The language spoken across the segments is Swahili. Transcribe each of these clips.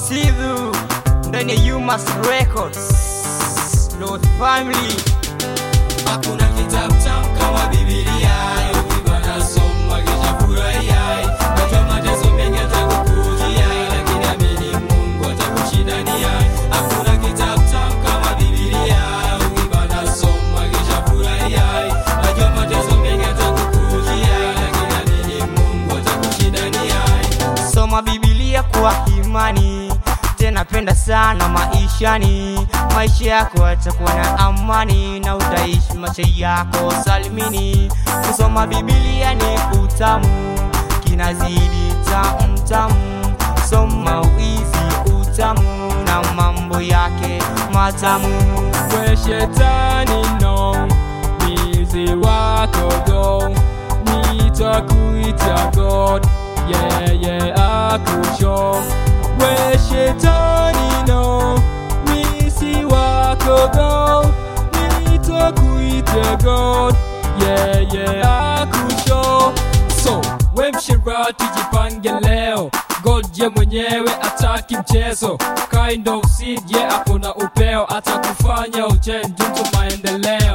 Sidhu ndani ya Yumas Records Lost Family Hakuna kitabu tamu kama Biblia, ukipigwa na somo kisha furahia. Najua mateso mengi atakukujia, lakini amini Mungu atakushindania. Hakuna kitabu tamu kama Biblia, ukipigwa na somo kisha furahia. Najua mateso mengi atakukujia, lakini amini Mungu atakushindania. Soma Biblia kwa imani, tena penda sana maishani. Maisha yako yatakuwa na amani na utaishi maisha yako salimini. Kusoma Biblia ni utamu, kinazidi tamu tamu. Soma uizi utamu na mambo yake matamu. we shetani no mizi wako go nitakuita god yeye akusho we shetani no mizi wako go nitakuita god yeye akusho so we mshirati jipange leo god ye mwenyewe ataki mchezo kind of seed ye hapo na upeo atakufanya uchenji mtu maendeleo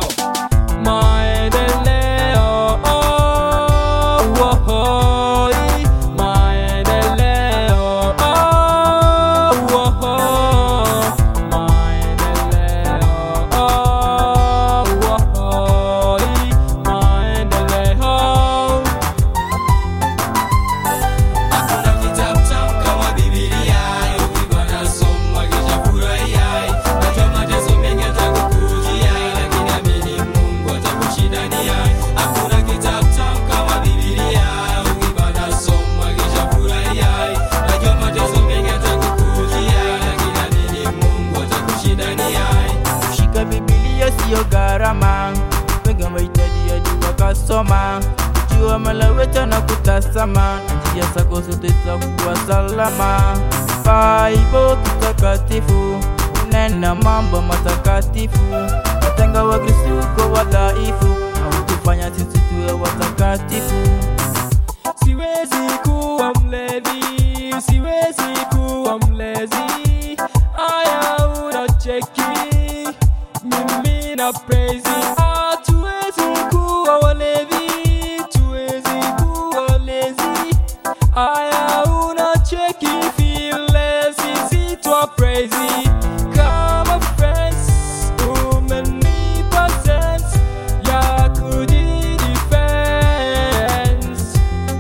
maendeleo oh, oh, oh, i- maendeleo oh, oh, oh, maendeleo oh, oh, oh, i- maendeleo Hakuna kitabu tamu kama Biblia, ukipigwa na somo kisha furahia. Najua mateso mengi atakukujia, lakini amini Mungu atakushindania. Hakuna kitabu tamu kama Biblia, ukipigwa na somo kisha furahia. Najua mateso mengi atakukujia, lakini amini Mungu atakushindania. Kushika Biblia siyo gharama, wengi wamehitaji hadi wakasoma, kujua malaweta na kutazama, na njia zako zote zitakuwa salama. Bible kitakatifu nena mambo matakatifu, watenga Wakristo kwa wadhaifu, hautufanya sisi tuwe watakatifu. Siwezi kuwa mlevi, siwezi kuwa mlezi. Aya unacheki, mimi na praise. Hatuwezi kuwa walevi, tuwezi kuwa walezi. Aya unacheki vile sisi twa praise. Kama friends, umenipa sense ya kujidefense.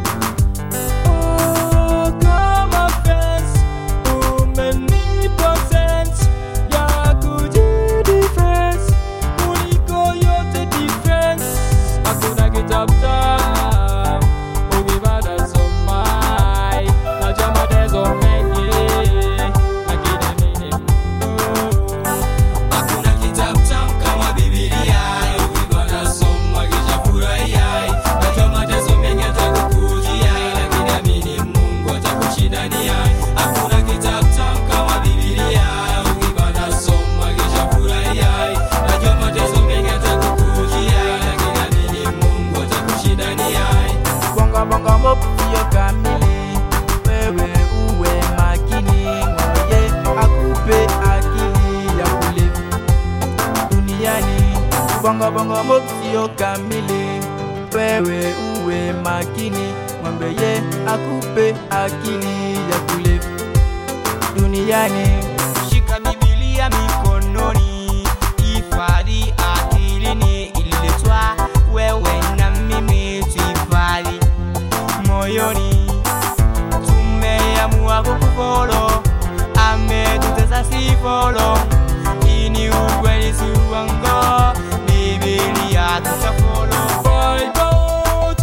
Oh, kama fence, umenipa sense ya kujidefense. Kuliko yote defense, hakuna kitabu tamu, ukipata somai. Najua mateso mengi, lakini amini Mungu. Hakuna kitabu tamu kama Biblia, ukipigwa na somo kisha furahia. Najua mateso mengi atakukujia, lakini amini Mungu atakushindania. Hakuna kitabu tamu kama Biblia, ukipigwa na somo kisha furahia. Najua mateso mengi atakukujia, lakini amini Mungu atakushindania. Bonga bonga mop sio kamili, wewe uwe makini, mwambie akupe akili ya kulive duniani. Bonga bonga mop sio kamili, wewe uwe makini, mwambie akupe akili ya kulive duniani. Shika Biblia mikononi, hifadhi akilini, ililetwa wewe na mimi tuhifadhi moyoni. Tumeamua kukufolo, ametutesa si folo. Hii ni ukweli si uongo, Biblia tutafolo. Bible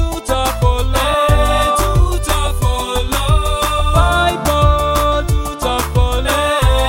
tutafollow, tutafollow. Bible tutafollow,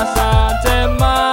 asante Masia.